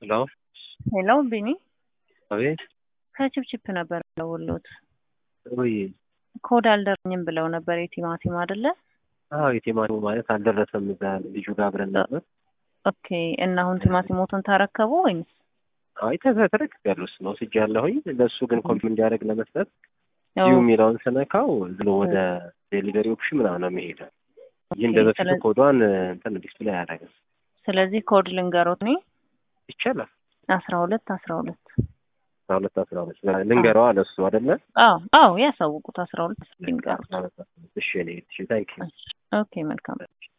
ሄሎ ሄሎ ቢኒ አቤት። ከችፕችፕ ነበር ደውሎት ወይ ኮድ አልደረኝም ብለው ነበር የቲማቲም አይደለ? አዎ የቲማቲሙ ማለት አልደረሰም። እዛ ልጁ ጋር አብረን ነበር። ኦኬ እና አሁን ቲማቲሞቱን ታረከቡ ወይስ? አይ ተረክ ያለው እሱ ነው ስጅ ያለሁኝ ለእሱ ግን ኮምፒ እንዲያደርግ ለመስጠት ያው ዩ የሚለውን ስነካው ዝሎ ወደ ዴሊቨሪ ኦፕሽን ምናምን ነው የሚሄደው። ይህ እንደ በፊቱ ስለ- ኮዷን እንትን ዲስፕሌይ አያደርግም። ስለዚህ ኮድ ልንገሮት እኔ ይቻላል አስራ ሁለት አስራ ሁለት አስራ ሁለት አስራ ሁለት ልንገረዋ ለሱ አይደለ? አዎ አዎ ያሳውቁት አስራ ሁለት ልንገሩት እሺ እኔ እሺ ታንኪ ኦኬ መልካም